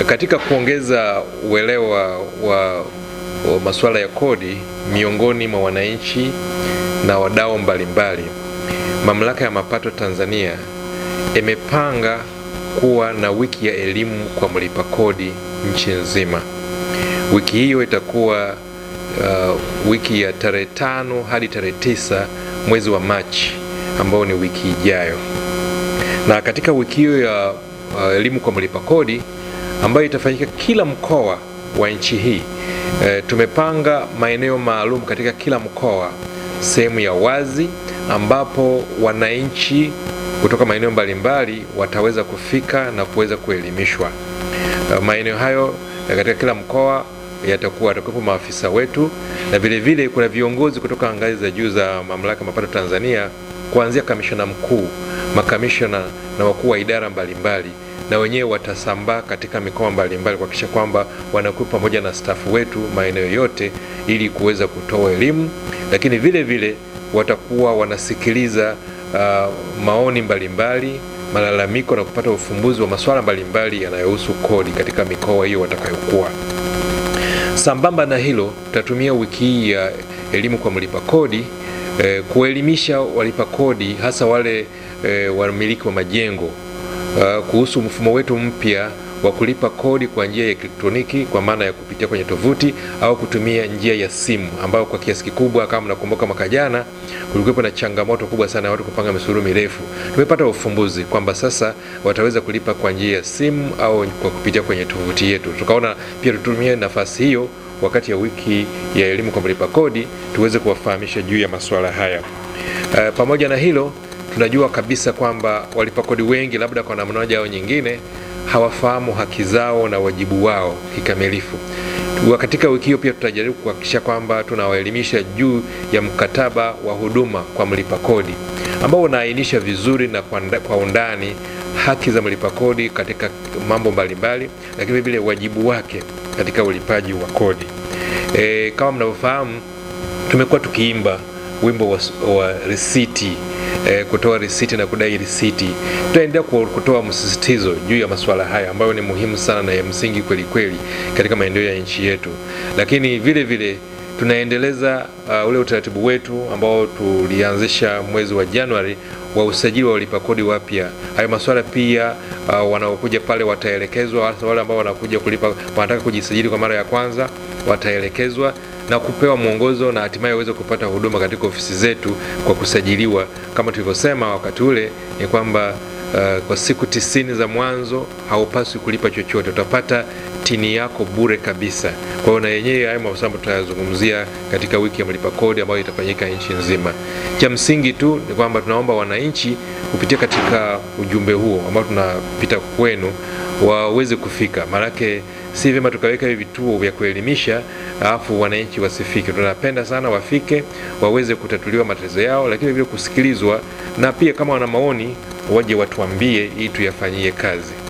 Katika kuongeza uelewa wa, wa masuala ya kodi miongoni mwa wananchi na wadau mbalimbali, Mamlaka ya Mapato Tanzania imepanga kuwa na wiki ya elimu kwa mlipa kodi nchi nzima. Wiki hiyo itakuwa uh, wiki ya tarehe tano hadi tarehe tisa mwezi wa Machi ambao ni wiki ijayo. Na katika wiki hiyo ya uh, elimu kwa mlipa kodi ambayo itafanyika kila mkoa wa nchi hii e, tumepanga maeneo maalum katika kila mkoa, sehemu ya wazi ambapo wananchi kutoka maeneo mbalimbali wataweza kufika na kuweza kuelimishwa. Uh, maeneo hayo katika kila mkoa yatakuwa watakuwepo maafisa wetu na vile vile kuna viongozi kutoka ngazi za juu za Mamlaka ya Mapato Tanzania kuanzia kamishna mkuu, makamishna na wakuu wa idara mbalimbali na wenyewe watasambaa katika mikoa mbalimbali kuhakikisha kwamba wanakuwa pamoja na stafu wetu maeneo yote ili kuweza kutoa elimu, lakini vile vile watakuwa wanasikiliza uh, maoni mbalimbali, malalamiko na kupata ufumbuzi wa masuala mbalimbali yanayohusu kodi katika mikoa hiyo watakayokuwa. Sambamba na hilo, tutatumia wiki hii ya elimu kwa mlipa kodi eh, kuelimisha walipa kodi hasa wale eh, wamiliki wa majengo uh, kuhusu mfumo wetu mpya wa kulipa kodi kwa njia ya elektroniki kwa maana ya kupitia kwenye tovuti au kutumia njia ya simu, ambayo kwa kiasi kikubwa, kama mnakumbuka, mwaka jana kulikuwepo na changamoto kubwa sana ya watu kupanga misururu mirefu. Tumepata ufumbuzi kwamba sasa wataweza kulipa kwa njia ya simu au kwa kupitia kwenye tovuti yetu. Tukaona pia tutumie nafasi hiyo wakati ya wiki ya elimu kwa mlipa kodi tuweze kuwafahamisha juu ya masuala haya. Uh, pamoja na hilo tunajua kabisa kwamba walipa kodi wengi labda kwa namna moja au nyingine hawafahamu haki zao na wajibu wao kikamilifu. Katika wiki hiyo pia tutajaribu kuhakikisha kwamba tunawaelimisha juu ya mkataba wa huduma kwa mlipa kodi ambao unaainisha vizuri na kwa undani haki za mlipa kodi katika mambo mbalimbali, lakini vile wajibu wake katika ulipaji wa kodi. E, kama mnavyofahamu tumekuwa tukiimba wimbo wa, wa risiti E, kutoa risiti na kudai risiti. Tutaendelea kutoa msisitizo juu ya masuala haya ambayo ni muhimu sana na ya msingi kweli kweli katika maendeleo ya nchi yetu, lakini vile vile tunaendeleza uh, ule utaratibu wetu ambao tulianzisha mwezi wa Januari wa usajili wa walipa kodi wapya. Hayo masuala pia uh, wanaokuja pale wataelekezwa, hasa wale ambao wanakuja kulipa, wanataka kujisajili kwa mara ya kwanza wataelekezwa na kupewa mwongozo na hatimaye waweze kupata huduma katika ofisi zetu kwa kusajiliwa. Kama tulivyosema wakati ule ni kwamba uh, kwa siku tisini za mwanzo haupaswi kulipa chochote, utapata tini yako bure kabisa. Kwa hiyo na yenyewe hayo masuala tutayazungumzia katika wiki ya mlipa kodi ambayo itafanyika nchi nzima. Cha msingi tu ni kwamba tunaomba wananchi kupitia katika ujumbe huo ambao tunapita kwenu waweze kufika, maanake si vyema tukaweka hivi vituo vya kuelimisha alafu wananchi wasifike. Tunapenda sana wafike, waweze kutatuliwa matatizo yao, lakini vile kusikilizwa, na pia kama wana maoni waje watuambie ili tuyafanyie kazi.